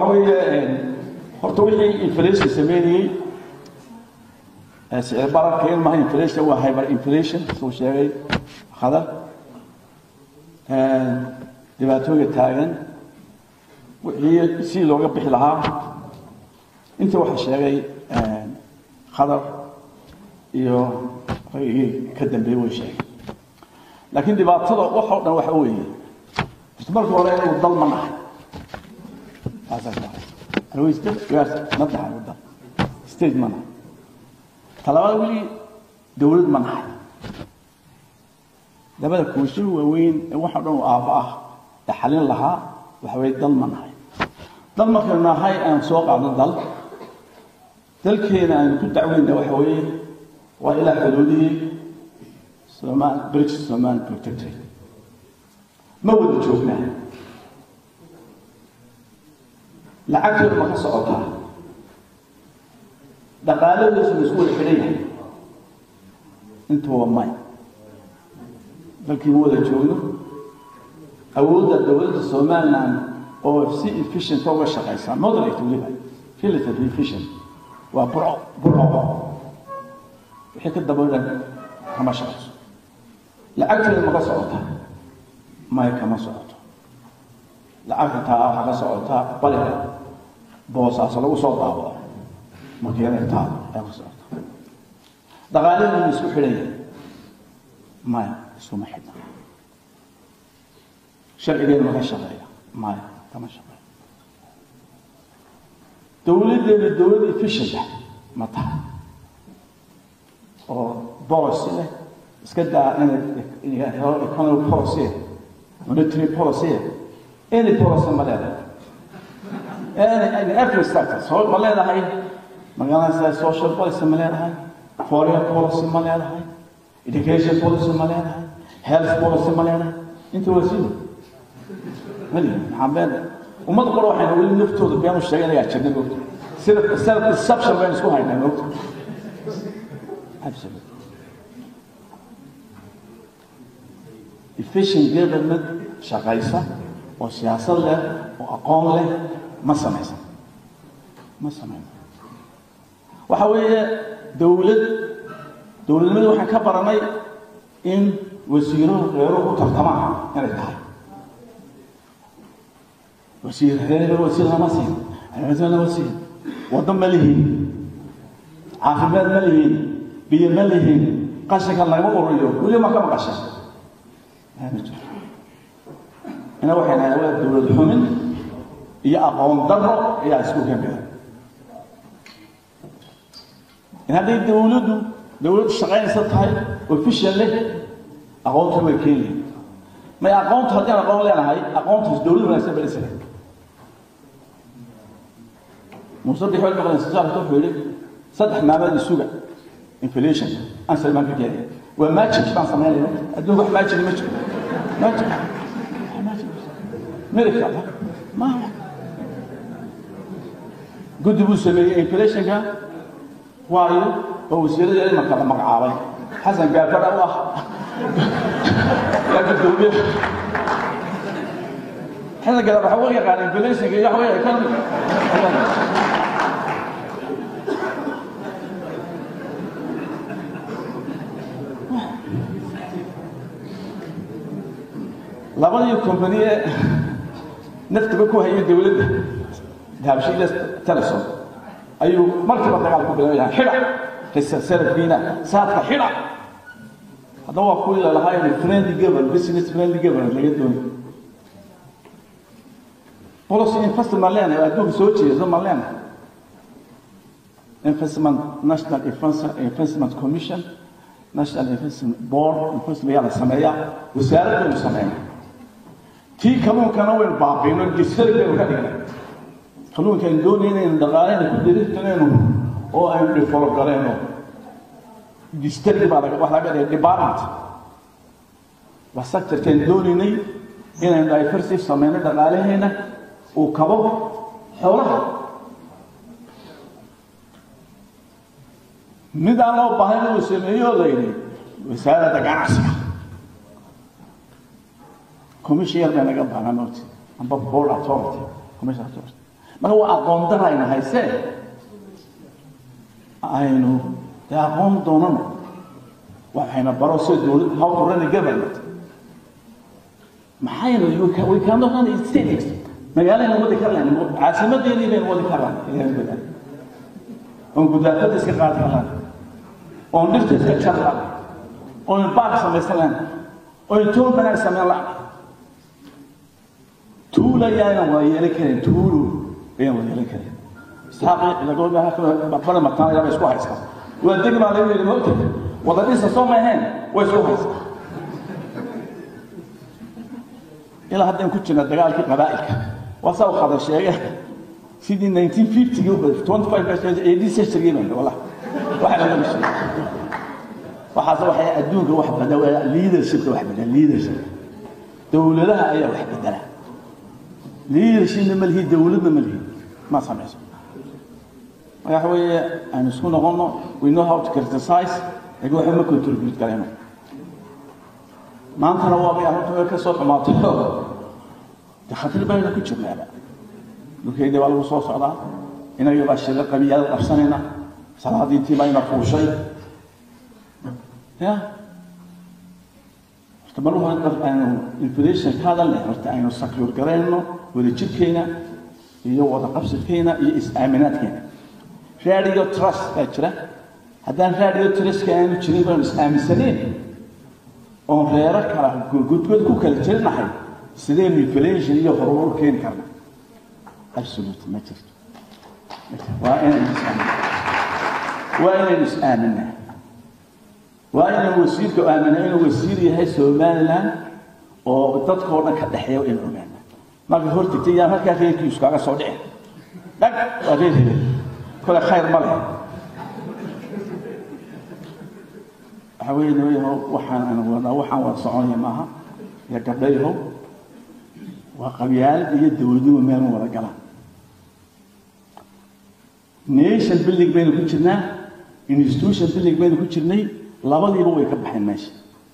waxa weeye horta wixii inflation sameynayey sicir bararka ilmaha inflation waa hyper inflation suu sheegay khadar dhibaatooyinka taagan wixii si looga bixi lahaa intii waxaa sheegay khadar iyo raygii ka dambeeyey way sheegay laakiin dhibaatada waxoo dhan waxa weeye marka hore inuu dal ma nahay ma tahay dal state ma nahay talabaad weli dowlad ma nahay labada kuusho waaweyn ee waxa dhan uu aabba ah ee xalin lahaa waxa weeye dal ma nahay dal markaynu nahay aan soo qaadno dal dalkeena aynu ku dacweyna waxa weeye waa ilaa xuduudihii somal british somal protectorate ma wada joognaa lacagtooda ma ka socotaa dhaqaaladiisu ma isku wada xidhan yahay intuba may dalkii ma wada joogno awoodda dowladda somaliland oo si efficient uga shaqaysa moderate weliba relatively efficient waa burco burco wixii ka daba dhan kama shaqayso lacagteeda ma ka socotaa may kama socoto lacagta taa waxaa ka socotaa baliga boosaas lagu soo daabado markeeda taa ayaa ka socota dhaqaaladeedu ma isku xidhan yahay maya iskuma xidhna sharcigeedu ma ka shaqeeya maya kama shaqeeya dowladdeedu dowlad efficient ah ma tahay oo policy leh iska daa inay economic policy monetary policy any policy ma leedahay any every sector so ma leedahay magaalada social policy ma leedahay foreign policy ma leedahay education policy ma leedahay health policy ma leedahay inta waa sida mali maxaa been ummadda qore waxayna weli naftooda beenu sheeganayaa jirna moogta sida self deception baynu isku haynaa moogta absolutely efficient government shaqaysa oo siyaasad leh oo aqoon leh ma samaysan ma samaysan waxa weeye dowlad dowladnimada waxaan ka baranay in wasiiro reeruhu u tartamaan inay tahay wasiir reer wasiir lama siin wasiir lama siin waddo ma lihiin caafimaad ma lihiin biyo ma lihiin qashinka lagama ururiyo weli ma ka maqashay ina waxay nahay waa dowlad xumin iyo aqoon darro ayaa isku kamida in hadday dowladdu dowladdu shaqaynaysa tahay official leh aqoonta way keeni may aqoonta haddii aan aqoon leenahay aqoontaas dowlad wanaagsan baa isle muuse bixool maqlan saalka wuxuu yidhi saddex maalmood isuga inflation aan salmaan ka keenay waa magic baan samaynayna adduunka wax magic ma jiro magic miracle ma guddi buu sameeyey inflationka waayo oo wasiirada imanka la magacaabay xasan gaafadha u ah yaa gudoomiye xasan gaafadha waxa u yaqaan inflationka iyo waxa economy labadii kompaniye naftaba ku hayay dowladda dahabshiila telesom ayuu markiiba dagaal ku bilaabaya xidha salafkiina saadka xidha haddaba waa kuwii lalahaa inuu friendly government business friendly government laga doonayo policy investment ma leenahay oo adduunka soo jeedo ma leenahay investment national investment commission national investment board investment yaa la sameeyaa wasaaraddeenu sameeya tii kalluunkana waynu baabiino gisari baynu ka dhignay kalluunka aynu doonayna inaynu dhaqaaleyna ku diriirtanayno oo aynu develop garayno distari baa laga wax laga dhigay department waa sectorkaynu doonaynay inaynu diversity sameyno dhaqaalaheena uu kabo xoolaha mid aan loo baahan uu sameeyo oo la yidhi wasaaradda ganacsiga commission yar bay naga baahnaa mawti amba board authority commission authority marka waa aqoon dara ayna haysee aynu dee aqoon doonano waxayna baro sida dowlad how to run a government maxaynu we cannot run a state magaalayna wadi karlaan caasimadeedii baynu wadi karlaan oon gudaafada iska qaadi karlaan oon dhirta iska jar laan oon baark samaysan laan oon toon banaag samayn laan tuula ayaanan wada yeelan karin tuulu ayaan wada yeelan karin isxaaqi lagabara mataan ayaaba isku haysta waa deg baa lagu yidhi moogta wada dhisa soo ma ahayn way isku haysta ilaa haddaan ku jirna dagaalkii qabaa'ilka waa saa u qada sheege sidii 1950 25 century baan wala waxa laga sheegay waxaas waxay adduunka wax badan waa leadership wax badan leadership dawladaha ayaa wax bedela leadership ma lihi dawladna ma lihi ma samayso waxa weeye aan isku noqono we know how to criticize laakiin waxa ma contribute karayno maantana waa bay arrintu ka soo xumaatay de khatar bayna ku jirnaaba dhulkayda baa lagu soo socdaa inaga baa shila qabiyaal qabsanayna salaadiintii bayna fuushay ya horta mar waa aynu inflation ka hadalnay horta aynu sakyuur garayno wada jirkayna iyo wada qabsidkayna iyo is-aaminaadkayna radio trust baa jira haddaan radio trustka aanu jirin baynu is-aaminsaneen oon reero kala gudgud ku kala jirnahay sideen inflation iyo horumar u keeni karna absolute ma jirto waa inaynu is-aaminaa waa inaynu is-aaminaa waa inaynu wasiirka aaminaa inuu wasiir yahay somaliland oo dadkao dhan ka dhexeeya inu ogaana marka hortagtay yaan halkaa reerkiisu kaaga soo dhicin dhag waa reer hebel kole khayr ma leh waxa weeye nimayahow waxaan aan wadnaa waxaan wada soconaya maaha iyo gabdhayahow waa qabyaalad iyo dowladuhu meel ma wada galaan nation building baynu ku jirnaa institution building baynu ku jirnay labadiiba way ka baxeen meesha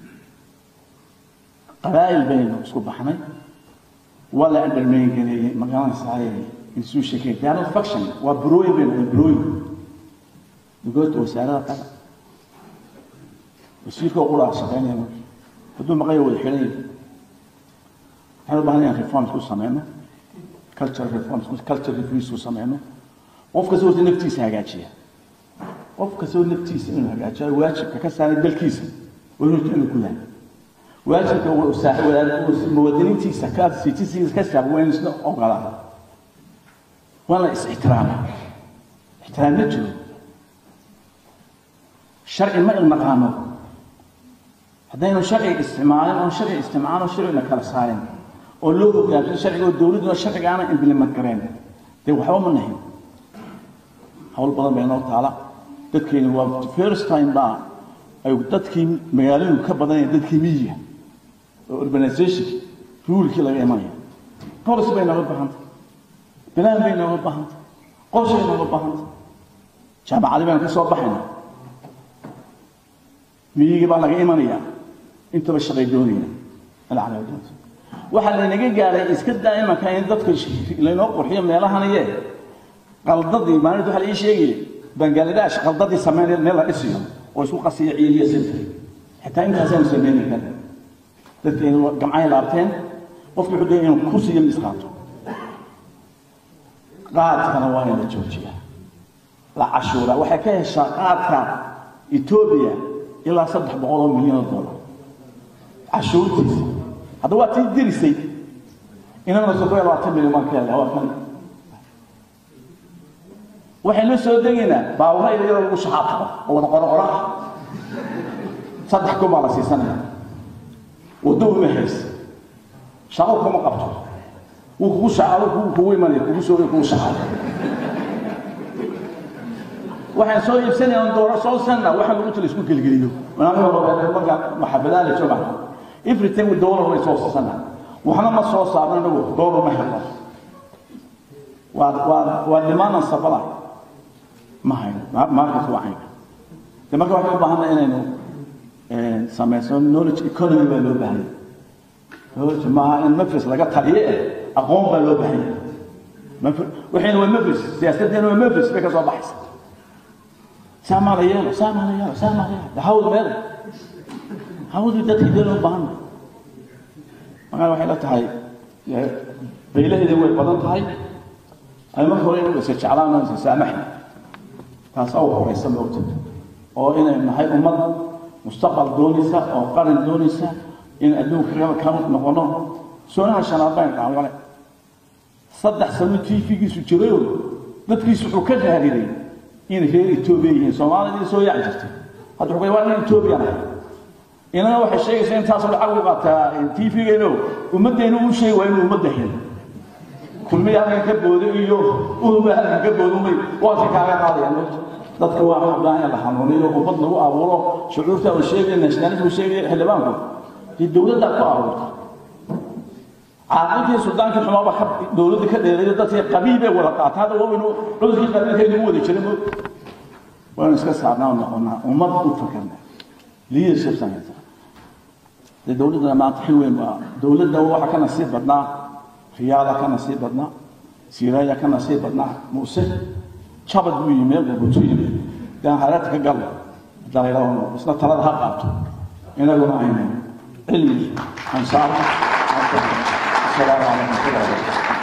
qabaa'il baynu isku baxnay waa la undermain gareeyey magaranaysaay institutionkeen they are not faction waa burooyin baynu waa burooyin dugoodta wasaarada qaba wasiirka ugu dhaar shaqeynaya marka hadduu maqayo wada xidhan yahay waxaan u baahan inaan reforms ku sameyno cultural reforms cultural reforms ku sameyno qof kasta horta naftiisa hagaajiya qof kastoo naftiisa inuu hagaajiyo waajibka ka saaray dalkiisa waa inuu inuu ku yahay waajibka muwaadiniintiisa ka citizens ka saaray waa inuu isna ogolaada waa la is-ixtiraama ixtiraam ma jiro sharci ma ilnaqaano haddaynu sharciga isticmaalin oon sharciga isticmaalin oo sharcina kala saarin oo loo hogaansan sharciga oo dowladuna sharciga aana implement gareen dee waxba ma nahin hawl badan bay noo taala dadkeenu waa first time baa ay dadkii magaaladu ka badanayaan dadkii miyiga oo urbanization ruulkii laga imanaya policy bay nooga baahantay bilaan bay nooga baahantay qorshay nooga baahantay jaamacadi baynu ka soo baxayna miyigii baa laga imanayaa intaba shaqay doonayna alacala doonta waxaa laynaga gaaray iska daa imanka in dadka laynoo qurxiyo meelahanaye qaldadii maalinta waxaa la ii sheegaya bangaladesh qaldadii sameynaya meel la dhisiyo oo isku qasiya ciiliya sinta xitaa intaasaanu sameyni karin dadkeenu gamcay laabteen qofki wuxuu doonaya inuu kursi iyo mis qaato qaadkana waa in la joojiya la cashuura waxay ka heshaa qaadka etoobiya ilaa saddex boqol oo milyan oo dollar cashuurtiisa hadda waa tii dirisay inana soddon iyo labaatan milyan baan ka helnay waa kan waxaynu soo degaynaa baawura iyadoo lagu shaxaabtaqo oo wada qoraqora ah saddex kun baa la siisanaya waddo uma haysa shaqo kuma qabto wuu kugu shacaabo kugu kugu imanaya kugu soo kugu shacaabo waxaan soo iibsanaya on dooro soo sanna waxaan lagu tala isku gelgeliyo marka maxafadaa la jooga everything with dollar way soo siisana waxna ma soo saarno inagu dollar ma helno waa waa waa dhimaanan sabala ma hayno markas waa caynka de marka waxaan u baahana inaynu samayso knowledge economy baa loo baahanya knowledge maaha in nafis laga taliye aqoon baa loo baahanya waxayna waa mafris siyaasaddeena waa mafris bay ka soo baxaysa saamaa la yeelo saamaa la yeelo saamaa la yeelo hawd meel hawdii dadkii dee loo baahan markaa waxay la tahay baylaheeda way badan tahay ay marka hore inuu iska jeclaan oo iska saamaxay taasaa u horeysa moogta oo inay nahay ummad mustaqbal doonaysa oo qaran doonaysa in adduunka ka noqono soonaha shanaad bayn dhaawale saddex sano tv-giisu jirayo dadkiisu wuxuu ka raadiday in reer etoobiya yihiin soomaalida soo yaaci jirtay hadda wuxuu waa in etoobiya nahay inana waxay sheegaysaa intaasoo lacag u qaataa tv-geeno ummaddeena uu sheegi waa inuu ummadda hin kulmiya halkan ka booday iyo uhuba halkan ka booday umay waanka kaaga qaadayaan dadka waa u baahan in la hanuuniyo ummad lagu abuuro shucuurta uu sheegaya nationalism uu sheegaya xildhibaanku dee dowladdaa ku abuurta caaqilkii suldaankii xumaaba ka dowladda ka dheereeyo dadkii qabiil bay wada qaataa hadda waa inuu cudurkii qabiilkeedu u wada jiray waanu iska saarnaa noqonaa ummad u fakarna leadership samaysa dee dowladdana maanta xil weyn baa dowladda waxa ka nasiib badnaa riyaada ka nasiib badnaa siiraaya ka nasiib badnaa muuse jabad buu yimi meel bubutu yimi daan hareerta ka galno dalaylaano isna talada ha qaato inaguna aynu cilmi ansaar السلام عليكم ورحمه الله